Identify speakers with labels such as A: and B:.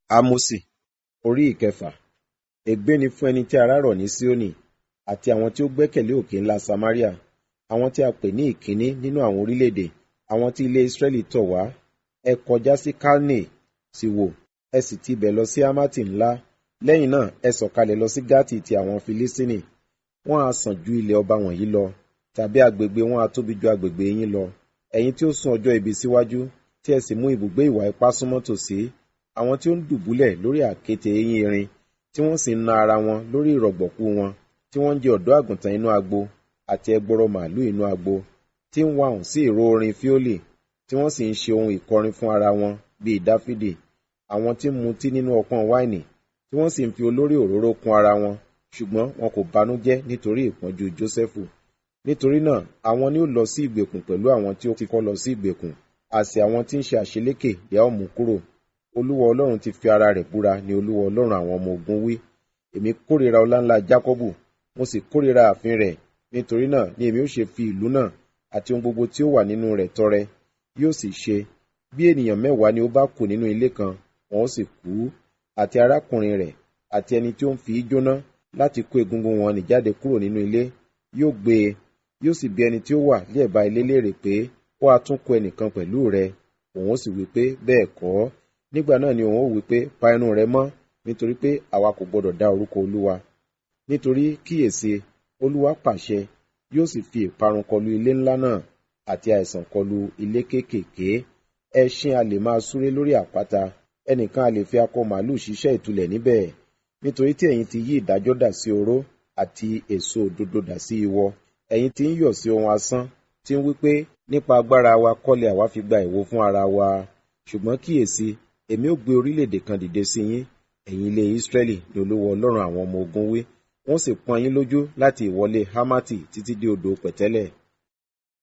A: Ámósì orí ìkẹfà. Ègbé ni fún ẹni tí ara rọ̀ ní Síónì àti àwọn tí ó gbẹ́kẹ̀lé òkè ńlá Samaria, àwọn tí a pè ní ìkíní nínú àwọn orílẹ̀-èdè, àwọn tí ilé Ísírẹ́lì tọ̀ wá. Ẹ kọjá sí Kalne sì wò, ẹ sì ti ibẹ̀ lọ sí Hámátì ńlá. Lẹ́yìn náà ẹ sọ̀kalẹ̀ lọ sí Gátì ti àwọn Filistini. Wọ́n á sàn ju ilẹ̀ ọba wọ̀nyí lọ, tàbí agbègbè wọn á tóbi ju agbègbè yín lọ. Ẹ̀yin tí ó sún ọjọ́ ibi síwájú, tí ẹ sì mú ibùgbé ìwà ipá súnmọ́ tòsí, àwọn tí ó ń dùbúlẹ̀ lórí àkéte eyín erin, tí wọ́n sì ń na ara wọn lórí ìrọ̀gbọ̀kú wọn, tí wọ́n ń jẹ ọ̀dọ́ àgùntàn inú agbo àti ẹgbọrọ màálù inú agbo, tí ń wahùn sí ìró orin fíólì, tí wọ́n sì ń ṣe ohun ìkọrin fún ara wọn bíi Dáfídì, àwọn tí ń mutí nínú ọpọ́n wáìnì, tí wọ́n sì ń fi olórí òróró kún ara wọn, ṣùgbọ́n wọn kò banújẹ́ nítorí ìpọ́njú Jósẹ́fù. Nítorí náà àwọn ni ó lọ sí ìgbèkùn pẹ̀lú àwọn tí ó ti kọ́ lọ sí ìgbèkùn, àsè àwọn tí ń ṣe àṣelékè ni a ó mú kúrò. Olúwa Ọlọ́run ti fi ara rẹ̀ búra ni Olúwa Ọlọ́run àwọn ọmọ ogun wí. Èmi kórìíra ọlá ńlá Jákọ́bù, mo sì kórìíra ààfin rẹ̀, nítorí náà ni èmi ó ṣe fi ìlú náà àti ohun gbogbo tí ó wà nínú rẹ̀ tọrẹ. Yóò sì ṣe, bí ènìyàn mẹ́wàá ni ó bá kù nínú ilé kan, wọn ó sì kú, àti arákùnrin rẹ̀, àti ẹni tí ó ń fi í jóná láti kó egungun wọn nì jáde kúrò nínú ilé, yóò gbé e, yóò sì bi ẹni tí ó wà ní ẹ̀bá ilé léèrè pé, ó ha tún kó ẹnìkan pẹ̀lú rẹ? Òun ó sì wí pé, bẹ́ẹ̀ kọ́. Nígbà náà ni òun ó wí pé, pa ẹnu rẹ mọ́, nítorí pé àwa kò gbọdọ̀ dá orúkọ Olúwa. Nítorí kíyèsí, Olúwa pàṣẹ, yóò sì fi ìparun kọlu ilé ńlá náà, àti àìsàn kọlu ilé kéékèèké. Ẹṣin a lè máa súré lórí àpáta, ẹnìkan a lè fi akọ màálù ṣiṣẹ́ ìtúlẹ̀ níbẹ̀. Nítorí tí ẹ̀yin ti yí ìdájọ́ dà sí oró, àti èso òdodo dà sí iwọ. Ẹ̀yin ti ń yọ̀ sí ohun asán, tí ń wí pé, nípa agbára wa kọ́lé àwa fi gba ìwo fún ara wa. Ṣùgbọ́n kíyèsí, èmi ó gbé orílẹ̀-èdè kan dìde sí yín, ẹ̀yin ilé Ísírẹ́lì ni Olúwa Ọlọ́run àwọn ọmọ ogun wí. Wọ́n sì pọ́n yín lójú láti ìwọlé Hámátì títí dé odò pẹ̀tẹ́lẹ̀.